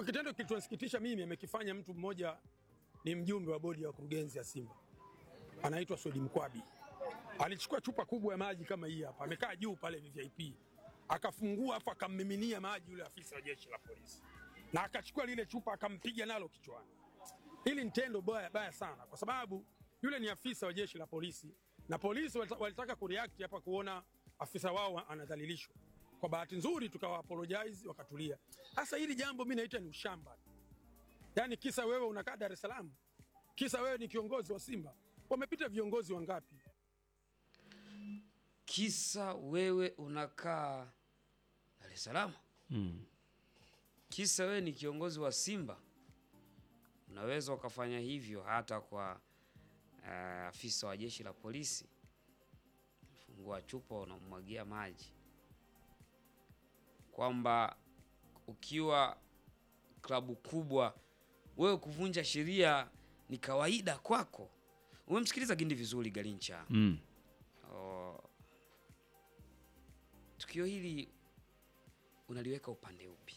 Kwa kitendo kilichonisikitisha mimi amekifanya mtu mmoja, ni mjumbe wa bodi ya wakurugenzi ya Simba, anaitwa Swedi Mkwabi. Alichukua chupa kubwa ya maji kama hii hapa, amekaa juu pale VIP, akafungua afu akammiminia maji yule afisa wa jeshi la polisi, na akachukua lile chupa akampiga nalo kichwani. Hili ni tendo baya baya sana, kwa sababu yule ni afisa wa jeshi la polisi na polisi walita- walitaka kureact hapa kuona afisa wao anadhalilishwa. Kwa bahati nzuri tukawa apologize wakatulia. Sasa hili jambo mimi naita ni ushamba, yaani kisa wewe unakaa Dar es Salaam, kisa wewe ni kiongozi wa Simba. Wamepita viongozi wangapi? Kisa wewe unakaa Dar es Salaam, Mm. kisa wewe ni kiongozi wa Simba, unaweza ukafanya hivyo hata kwa uh, afisa wa jeshi la polisi. Fungua chupa unamwagia maji, kwamba ukiwa klabu kubwa wewe kuvunja sheria ni kawaida kwako. Umemsikiliza Gindi vizuri Galincha. Mm. Oh. Tukio hili unaliweka upande upi?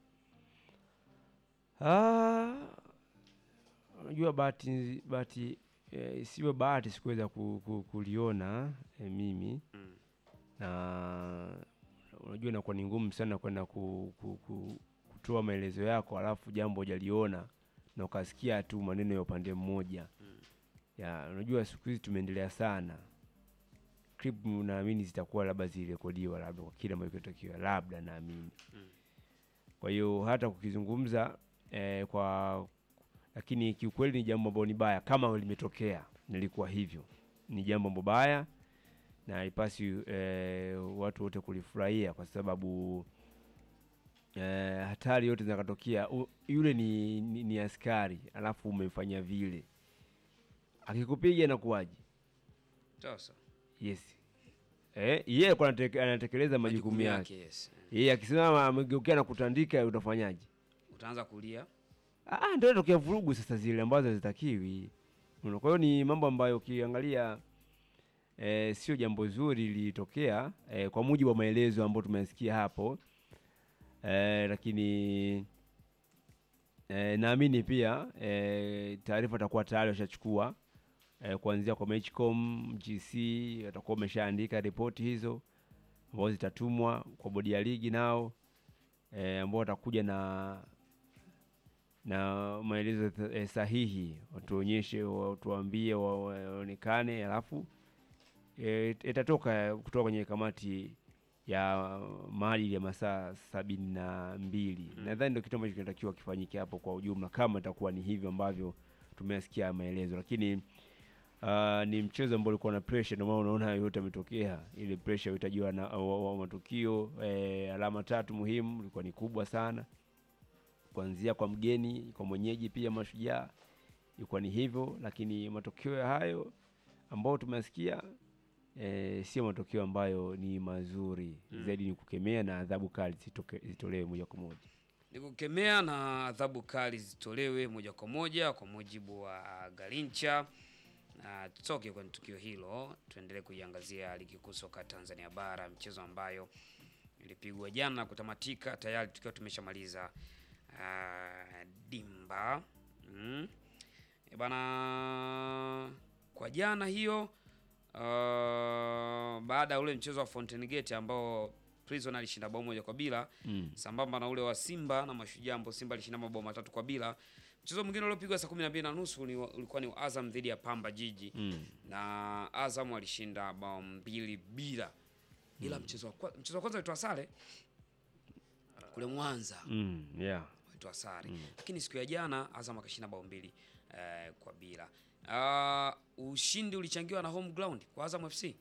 Ah, unajua bahati bahati eh, isiwe bahati sikuweza ku, ku, kuliona eh, mimi Mm. na unajua inakuwa ni ngumu sana kwenda ku, ku, ku, kutoa maelezo yako alafu jambo hujaliona na ukasikia tu maneno ya upande mmoja ya unajua siku hizi tumeendelea sana clip naamini zitakuwa labda zirekodiwa labda kwa kile ambacho kinatakiwa labda naamini kwa hiyo hata kukizungumza eh, kwa lakini kiukweli ni jambo ambalo ni baya kama limetokea nilikuwa hivyo ni jambo ambalo baya na haipasi eh, watu wote kulifurahia kwa sababu eh, hatari yote zinakatokea u- yule ni, ni, ni askari alafu umemfanyia vile akikupiga inakuwaje Sasa yes eh, yeye alikuwa anateke- anatekeleza majukumu yake yes. yeye akisimama amegeukia na kutandika utafanyaje Utaanza kulia. Ah, ndio tokea vurugu sasa zile ambazo hazitakiwi. Unaona, Kwa hiyo ni mambo ambayo ukiangalia eh, sio jambo zuri lilitokea eh, kwa mujibu wa maelezo ambayo tumesikia hapo eh, lakini eh, naamini pia eh, taarifa atakuwa tayari washachukua eh, kuanzia kwa Matchcom, GC watakuwa wameshaandika ripoti hizo ambazo zitatumwa kwa bodi ya ligi nao eh, ambao watakuja na na maelezo th- eh, sahihi, watuonyeshe, watuambie, wa- waonekane, alafu eh, itatoka kutoka kwenye kamati ya maadili ya masaa sabini na mbili. Nadhani ndio kitu ambacho kinatakiwa kifanyike hapo kwa ujumla, kama itakuwa ni hivyo ambavyo tumesikia maelezo, lakini Uh, ni mchezo ambao ulikuwa na pressure, ndio maana unaona hayo yote yametokea. Ile pressure itajiwa na wa, wa, matukio eh, alama tatu muhimu ilikuwa ni kubwa sana kuanzia kwa mgeni kwa mwenyeji pia Mashujaa ilikuwa ni hivyo, lakini matokeo ya hayo ambayo tumesikia e, sio matokeo ambayo ni mazuri zaidi, ni kukemea na adhabu kali zitoke- zitolewe moja kwa moja. Ni kukemea na adhabu kali zitolewe moja kwa moja kwa mujibu wa Galincha. Na tutoke kwenye tukio hilo, tuendelee kuiangazia ligi kuu soka Tanzania bara, mchezo ambayo ilipigwa jana na kutamatika tayari tukiwa tumeshamaliza ah, dimba mm. E bana, kwa jana hiyo ah, baada ya ule mchezo wa Fountain Gate ambao Prison alishinda bao moja kwa bila Mm. sambamba na ule wa Simba na Mashujaa ambao Simba alishinda mabao matatu kwa bila. Mchezo mwingine uliopigwa saa 12 na nusu ni wa- ulikuwa ni wa Azam dhidi ya Pamba Jiji Mm. na Azam alishinda bao mbili bila, ila mchezo wa kwa- mchezo wa kwanza ulitoa sare kule Mwanza Mm, yeah. walitoa sare, lakini siku ya jana Azam akashinda bao mbili eh, kwa bila. Ah, ushindi ulichangiwa na home ground kwa Azam FC.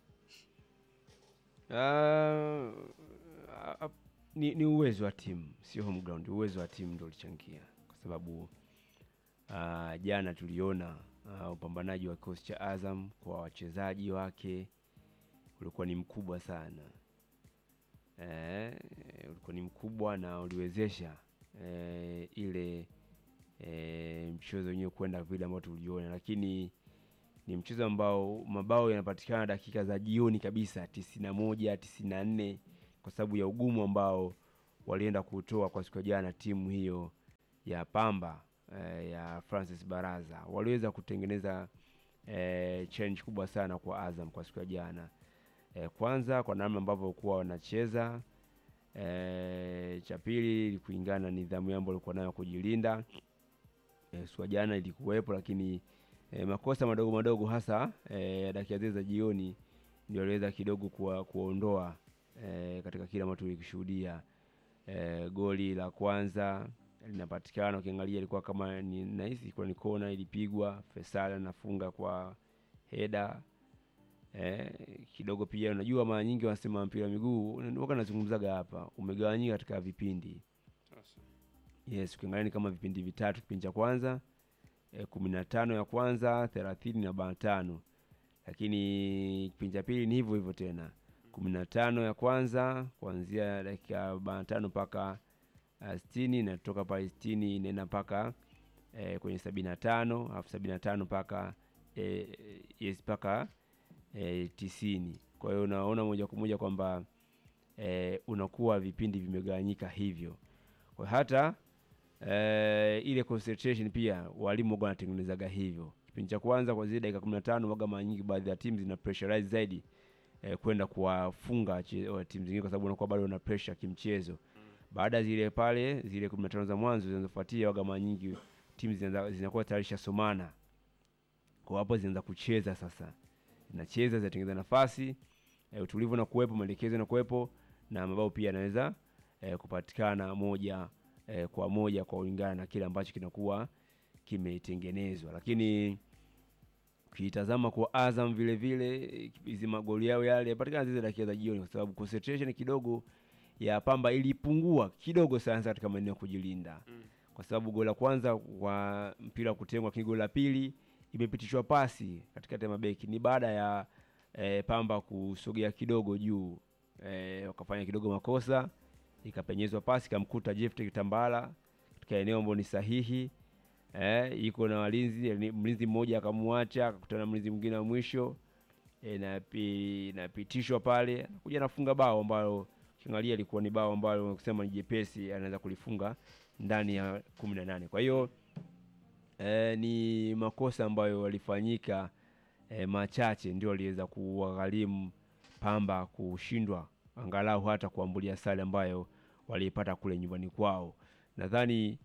Ah, ah, ni, ni uwezo wa timu, sio home ground. Uwezo wa timu ndio ulichangia, kwa sababu ah, jana tuliona ah, upambanaji wa kikosi cha Azam kwa wachezaji wake ulikuwa ni mkubwa sana eh, ulikuwa ni mkubwa na uliwezesha eh, ile eh, mchezo wenyewe kwenda vile ambao tuliona, lakini ni mchezo ambao mabao yanapatikana dakika za jioni kabisa, tisini na moja tisini na nne kwa sababu ya ugumu ambao walienda kutoa kwa siku ya jana timu hiyo ya Pamba eh, ya Francis Baraza waliweza kutengeneza eh, change kubwa sana kwa Azam kwa siku ya jana. Eh, kwanza kwa namna ambavyo walikuwa wanacheza eh, cha pili ili kulingana na nidhamu yao ambayo walikuwa nayo kujilinda. Eh, siku ya jana ilikuwepo, lakini eh, makosa madogo madogo hasa eh, dakika zile za jioni ndio aliweza kidogo kuwa, kuondoa eh, katika kile ambacho tulikishuhudia. Eh, goli la kwanza linapatikana, ukiangalia ilikuwa kama ni nahisi ilikuwa ni kona ilipigwa, Faisal anafunga kwa heda eh, kidogo pia. Unajua mara nyingi wanasema mpira wa miguu waka nazungumzaga hapa umegawanyika katika vipindi Yes, ukiangalia ni kama vipindi vitatu. Kipindi cha kwanza eh, kumi na tano ya kwanza thelathini na arobaini na tano lakini kipindi cha pili ni hivyo hivyo tena kumi na tano ya kwanza kuanzia dakika arobaini na tano mpaka uh, sitini na toka pale sitini inaenda mpaka eh, kwenye sabini na tano alafu sabini na tano mpaka eh, yes mpaka eh, tisini. Kwa hiyo unaona moja kwa moja kwamba eh, unakuwa vipindi vimegawanyika hivyo kwa hata eh, ile concentration pia walimu waga wanatengenezaga hivyo. Kipindi cha kwanza kwa zile dakika kumi na tano waga mara nyingi baadhi ya timu zina pressurize zaidi eh, kwenda kuwafunga timu zingine, kwa sababu unakuwa bado una pressure kimchezo. Baada ya zile pale zile kumi na tano za mwanzo zinazofuatia, waga mara nyingi timu zinaanza- zinakuwa tayari shasomana, kwa hapo zinaanza kucheza sasa, zinacheza zinatengeneza nafasi eh, utulivu na kuwepo, maelekezo na kuwepo na mabao pia yanaweza eh, kupatikana moja eh, kwa moja kwa kulingana na kile ambacho kinakuwa kimetengenezwa. Lakini ukitazama kwa Azam vile vile eh, hizi magoli yao yale yapatikana zile dakika za jioni, kwa sababu concentration kidogo ya Pamba ilipungua kidogo sana katika maeneo ya kujilinda kwa sababu goli la kwanza kwa mpira wa kutengwa, lakini goli la pili imepitishwa pasi katikati ya mabeki ni baada ya eh, Pamba kusogea kidogo juu eh, wakafanya kidogo makosa, ikapenyezwa pasi ikamkuta Jephte Kitambala katika eneo ambalo ni sahihi eh, iko na walinzi, ni- mlinzi mmoja akamwacha, akakutana na mlinzi mwingine wa mwisho eh, na pi- inapitishwa pale, kuja nafunga bao ambalo kiangalia ilikuwa ni bao ambalo kusema ni jepesi, anaweza kulifunga ndani ya kumi na nane. Kwa hiyo eh, ni makosa ambayo walifanyika eh, machache ndio aliweza kuwagharimu Pamba kushindwa angalau hata kuambulia sare ambayo waliipata kule nyumbani kwao. Nadhani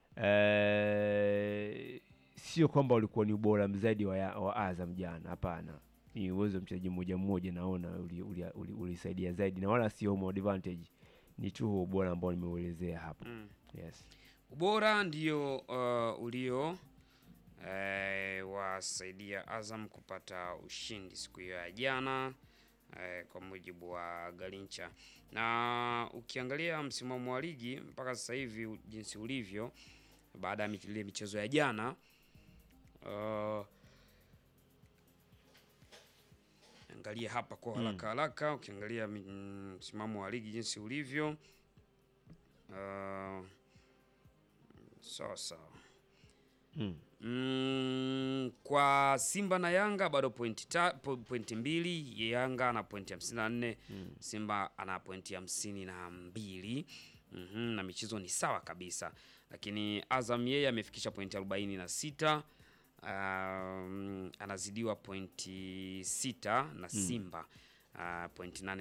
eh, sio kwamba walikuwa ni ubora zaidi wa, ya- wa Azam jana, hapana. Ni uwezo wa mchezaji mmoja mmoja, naona ulisaidia uli, uli, ulisaidia zaidi na wala sio home advantage, ni tu huo ubora ambao nimeuelezea hapo. Mm. Yes. Ubora ndio uh, ulio eh, wasaidia Azam kupata ushindi siku hiyo ya jana eh, kwa mujibu wa Garincha. Na ukiangalia msimamo wa ligi mpaka sasa hivi u- jinsi ulivyo baada ya mich- ile michezo ya jana uh, angalia hapa kwa haraka haraka, ukiangalia mi- mm, msimamo wa ligi jinsi ulivyo uh, sawa sawa. Mm. Mm, kwa Simba na Yanga bado pointi, ta, po, pointi mbili. Yanga ana pointi hamsini na nne Simba ana pointi hamsini na mbili Mhm, na michezo ni sawa kabisa, lakini Azam yeye amefikisha pointi arobaini na sita um, anazidiwa pointi sita na Simba uh, pointi nane